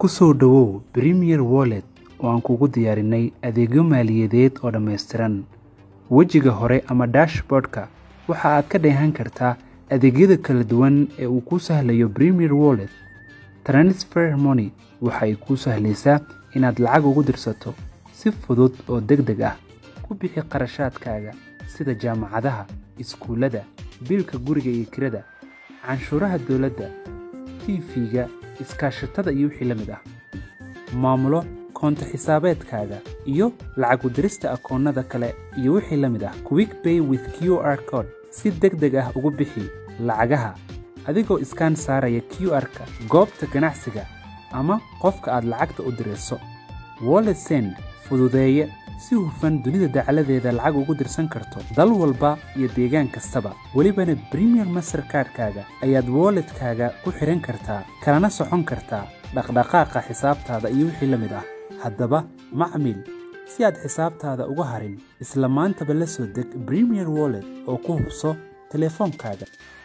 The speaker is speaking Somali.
ku soo dhowow Premier Wallet oo aan kugu diyaarinay adeegyo maaliyadeed oo dhammaystiran. Wejiga hore ama dashboard-ka waxa aad ka dheehan kartaa adeegyada kala duwan ee uu kuu sahlayo Premier Wallet. Transfer Money waxa ay kuu sahlaysaa inaad lacag ugu dirsato si fudud oo degdeg ah. Ku bixi kharashaadkaaga sida jaamacadaha, iskuulada, biilka guriga iyo kirada, canshuuraha dowladda, TV-ga, iskaashatada iyo wixii la mid ah. Maamulo koonto xisaabeedkaaga iyo lacag u dirista akoonnada kale iyo wixii la mid ah. Quick Pay with QR Code si degdeg ah ugu bixi lacagaha adigoo iskaan saaraya QR-ka goobta ganacsiga ama qofka aad lacagta u dirayso. Wallet Send fududeeye si hufan dunida dacaladeeda lacag ugu dirsan karto dal walba iyo deegaan kastaba welibana Premier Mastercard-kaaga ayaad wallet-kaaga ku xiran kartaa kalana socon kartaa dhaqdhaqaaqa xisaabtaada iyo wixii la mid ah haddaba macmiil si aad xisaabtaada uga harin isla maantaba la soo deg Premier Wallet oo ku hubso telefoonkaaga